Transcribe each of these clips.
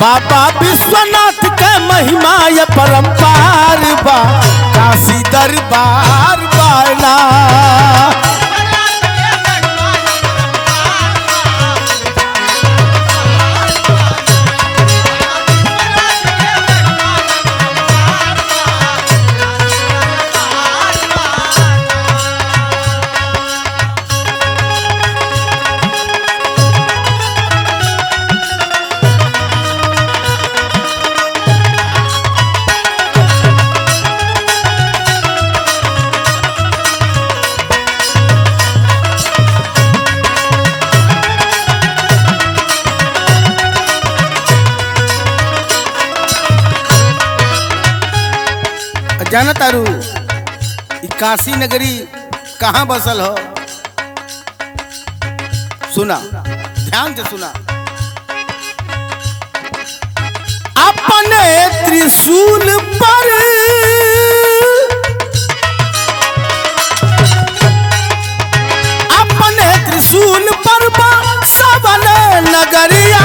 बाबा विश्वनाथ के महिमा ये परम्पार बा काशी दरबार बाला जाना तारू ई काशी नगरी कहाँ बसल हो सुना ध्यान से सुना अपने त्रिशूल पर अपने त्रिशूल पर बा सबल नगरिया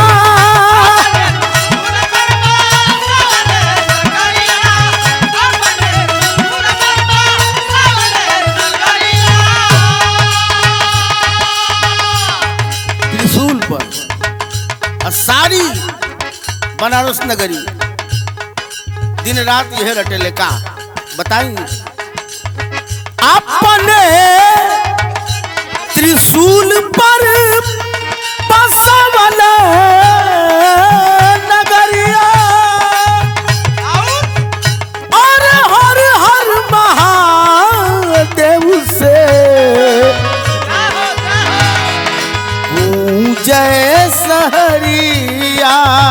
त्रिशूल पर और सारी बनारस नगरी दिन रात यह रटेले का बताई अपने त्रिशूल पर बसवल नगरिया और हर हर महादेव से जय सहरिया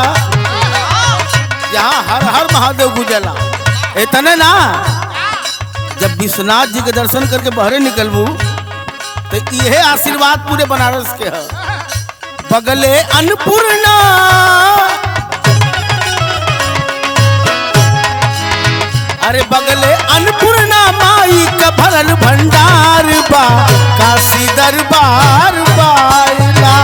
यहाँ हर हर महादेव गुजला इतने ना जब विश्वनाथ जी के दर्शन करके बहरे निकलबू तो यह आशीर्वाद पूरे बनारस के है बगले अन्नपूर्णा अरे बगले अन्नपूर्णा माई का भरल भंडार बा काशी दरबार बाला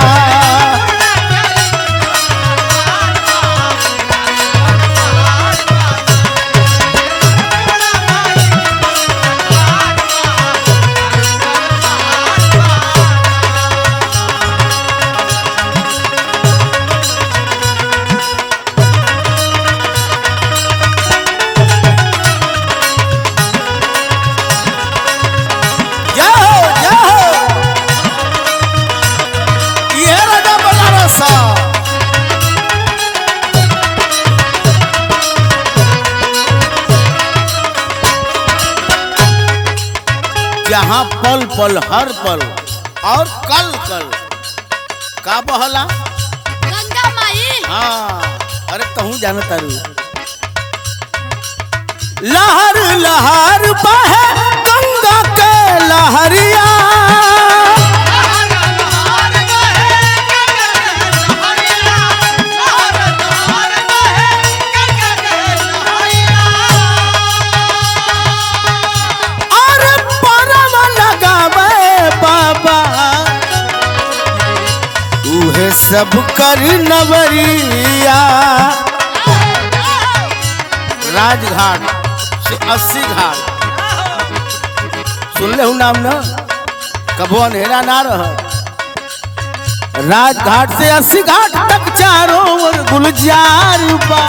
जाओ जाओ ये राजा बनारस जहाँ पल पल हर पल और कल कल का बहला गंगा माई हाँ अरे कहूँ जाना तारू लहर लहर बहे गंगा के लहरिया और परम लगावे बाबा उहे सब कर नवरिया राजघाट से अस्सी घाट सुन ले हूँ नाम ना कबो अंधेरा ना रह राजघाट से अस्सी घाट तक चारों ओर गुलजार बा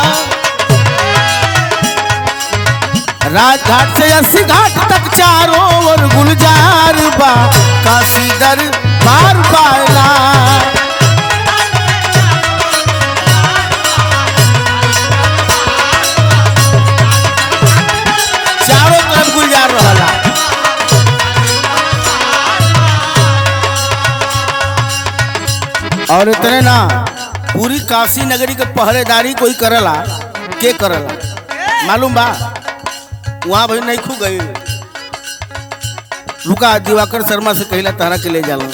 राजघाट से अस्सी घाट तक चारों ओर गुलजार बा काशी दर बार बाला चारों तरफ गुलजार रहला और इतने ना पूरी काशी नगरी के पहरेदारी कोई करला के करला मालूम बा वहां भाई नहीं खू गई रुका दिवाकर शर्मा से कहला तहरा के ले जाला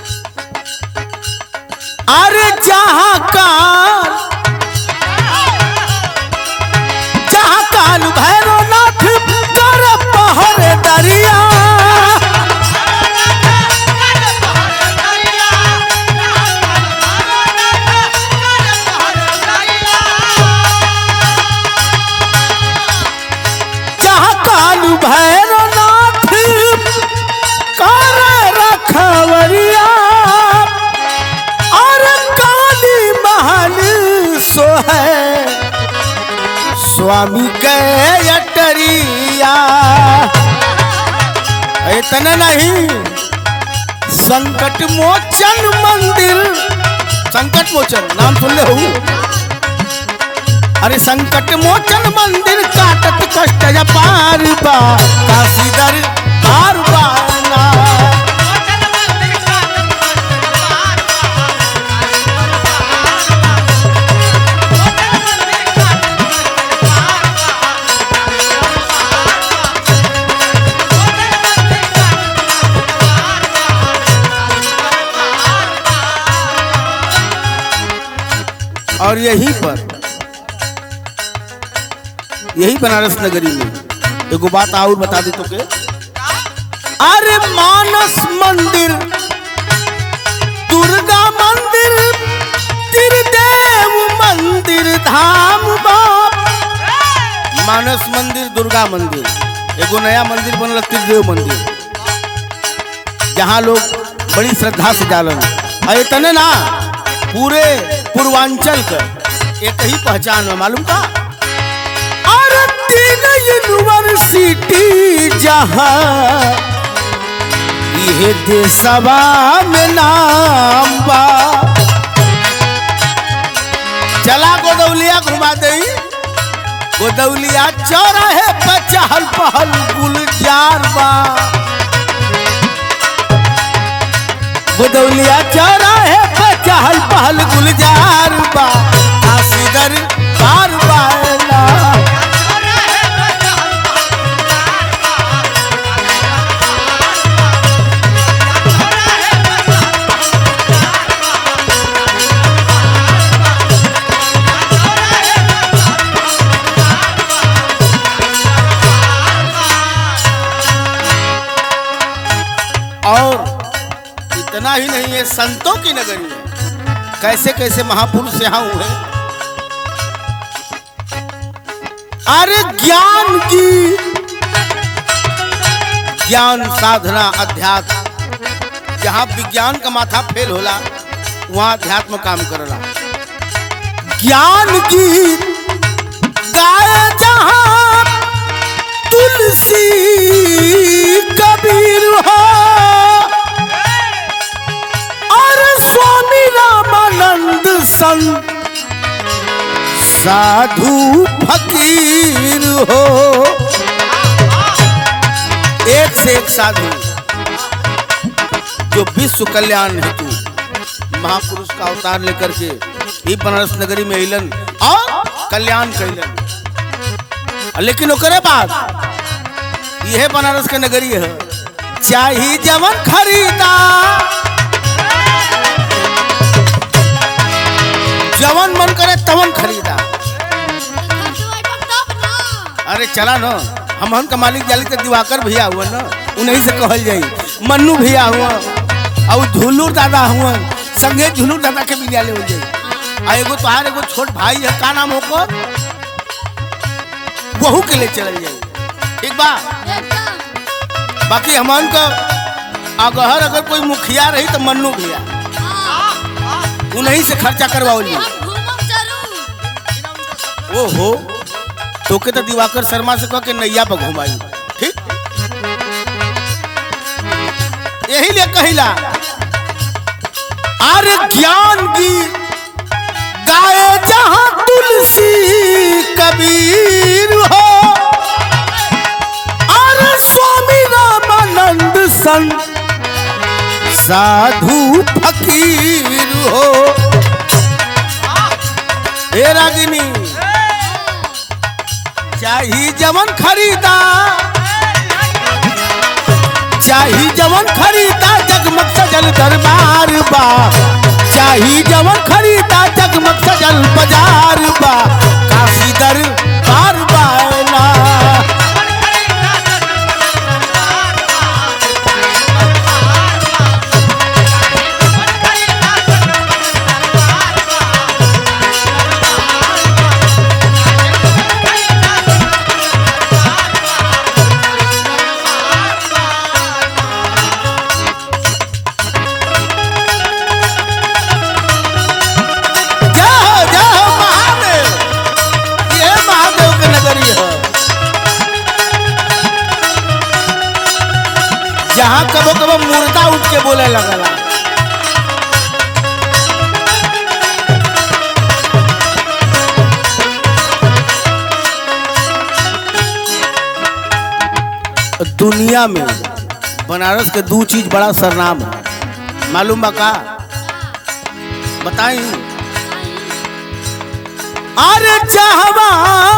अरे जहाँ काल जहाँ काल भैरवनाथ कर पहरे दरिया सो है स्वामी के अटरिया इतना नहीं संकट मोचन मंदिर संकट मोचन नाम सुन ले हूँ अरे संकट मोचन मंदिर काटत कष्ट पार बा काशीदर पार बाना और यहीं पर यही बनारस नगरी में एगो बात और बता दी तो के अरे मानस मंदिर दुर्गा मंदिर त्रिदेव मंदिर धाम बाप मानस मंदिर दुर्गा मंदिर एगो नया मंदिर बनल त्रिदेव मंदिर जहाँ लोग बड़ी श्रद्धा से जालन और इतने ना पूरे पूर्वांचल का एक ही पहचान है मालूम का और तीन यूनिवर्सिटी जहाँ ये देशवा में नाम बा चला गोदौलिया घुमा दई गोदौलिया चौराहे पर चहल पहल गुलजार बा गोदौलिया चौराहे पर चहल पहल गुलजार बा आसीदर पार बाला और इतना ही नहीं है संतों की नगरी है कैसे कैसे महापुरुष यहाँ हुए अरे ज्ञान की ज्ञान साधना अध्यात्म जहाँ विज्ञान का माथा फेल होला वहाँ अध्यात्म काम करला ज्ञान की गाय जहाँ तुलसी कबीर हो और स्वामी रामानंद संत साधु फकीर हो एक से एक साधु जो विश्व कल्याण हेतु महापुरुष का अवतार लेकर के ही बनारस नगरी में अलन और कल्याण कैलन लेकिन ओकरे बाद यह बनारस के नगरी है चाही जवन खरीदा जवन मन करे तवन खरीदा अरे चला न हमहन का मालिक जाली के दिवाकर भैया हुआ न उन्हीं से कहल जाई मन्नू भैया हुआ और झुलूर दादा हुआ संगे झुलूर दादा के विद्यालय हो जाई आ एगो तोहार एगो छोट भाई है का नाम होकर वहू के लिए चल जाई ठीक बा बाकी हमन का अगहर अगर कोई मुखिया रही तो मन्नू भैया उन्हीं से खर्चा करवाओ जी ओहो तोके तो दिवाकर शर्मा से कह के नैया पर घुमाई ठीक यही लिए कहिला अरे ज्ञान की गाय जहां तुलसी कबीर हो अरे स्वामी रामानंद संत साधु फकीर हो हे रागिनी चाही जवन खरीदा चाही जवन खरीदा जगमग सजल दरबार बा चाही जवन खरीदा जगमग सजल बाजार बा काशी दरबार बाला जय हो वहाँ कबो कबो मुर्दा उठ के बोले लगला दुनिया में बनारस के दो चीज बड़ा सरनाम है मालूम बा का बताई अरे चाहवा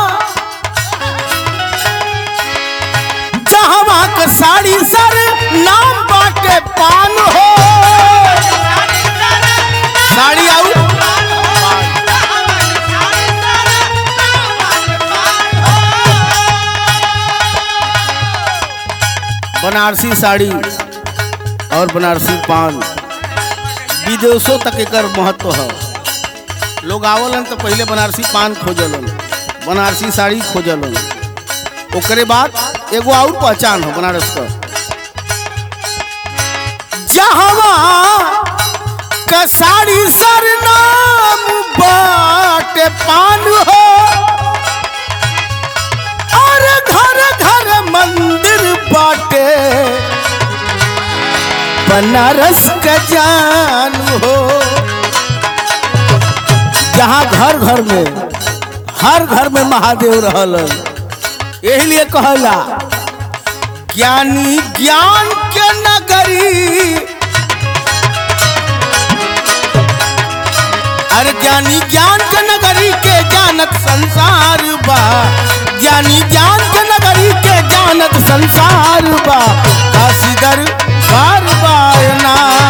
चाहवा के साड़ी सर नाम बाटे पान हो साड़ी आऊ बनारसी साड़ी और बनारसी पान विदेशों तक एकर महत्व है लोग आवलन तो पहले बनारसी पान खोजलन बनारसी साड़ी खोजलन ओकरे बाद एगो और पहचान हो बनारस का जहवा का साड़ी सर नाम बाटे पान हो और घर घर मंदिर बाटे बनारस का जान हो जहाँ घर घर में हर घर में महादेव रहल यही लिए कहला ज्ञानी ज्ञान के नगरी अरे ज्ञानी ज्ञान के नगरी के जानत संसार बा ज्ञानी ज्ञान के नगरी के जानत संसार बा काशीदर बार बार ना